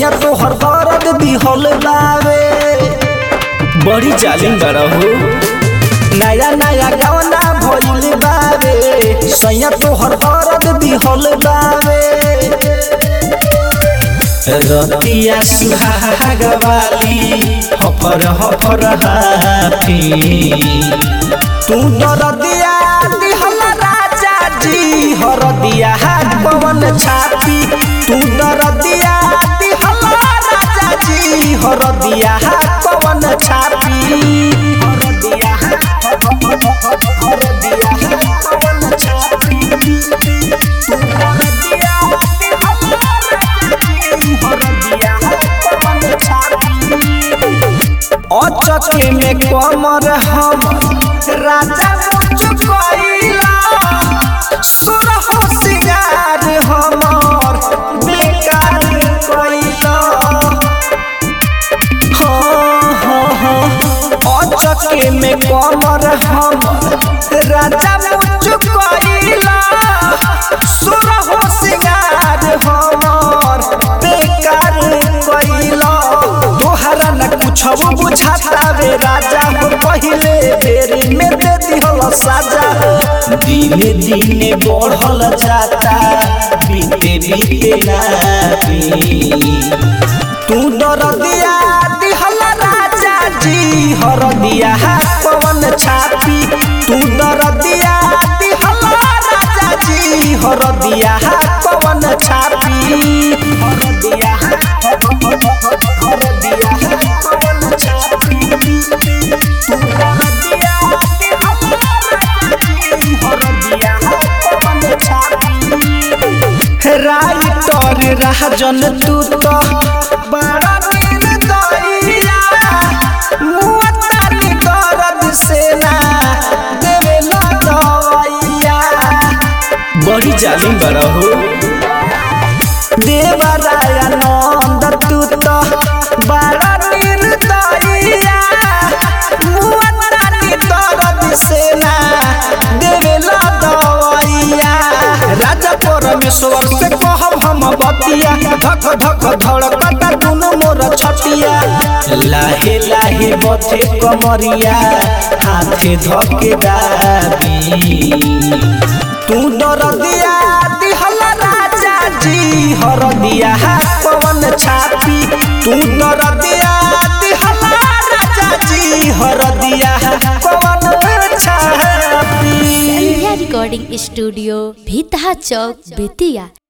सैया तोहर दर्द दिहल बावे बड़ी जालिम बड़ा हो नया नया गावना भइल बावे सैया तोहर दर्द दिहल बावे रतिया सुहाग वाली हफर हफर हाथी तू दरदिया दिहल राजा जी हरदिया हाथ पवन छापी तू दरदिया दिहल राजा जी हरदिया हाथ पवन छापी हरदिया हरदिया हाथ पवन छापी तू दरदिया दिहल राजा जी हरदिया हाथ पवन छापी अचके में कमर हम राजा चुकैला सुरह सिंगार हमर बेकार कैला हाँ हाँ हाँ अचके में कमर हम राजा चुकैला सुरह सिंगार हमर बेकार कैला तोहरा न कुछ बुझाता रे राजा हो पहिले बेरी में दे दिहल साजा दिने दिने बढ़ल जाता बीते बीते नाती तू दरदिया दिहल राजा जी हरदिया हाथ पवन छापी तू दरदिया दिहल राजा जी हरदिया हाथ पवन छापी हरदिया हरदिया हाथ पवन छापी तू दरदिया दिहल राजा जी हरदिया हाथ पवन छापी राइटर राजन तू तो बड़ा निर्दयिया मुअत्तानी दर्द से ना देवेला दवाइया बड़ी जालिम बड़ा हो देवरायानंद तू तो बड़ा निर्दयिया मुअत्तानी दर्द से ना देवेला दवाइया राजा परमेश्वर से कहब हम बतिया धक धक धड़कता दुनु मोर छतिया लाहे लाहे बथे कमरिया हाथे धके दाबी तू दरदिया दिहल राजा जी हरदिया हाथ पवन छापी तू दरदिया दिहल राजा जी हरदिया हाथ पवन छापी संध्या रिकॉर्डिंग स्टूडियो भीतहा चौक बेतिया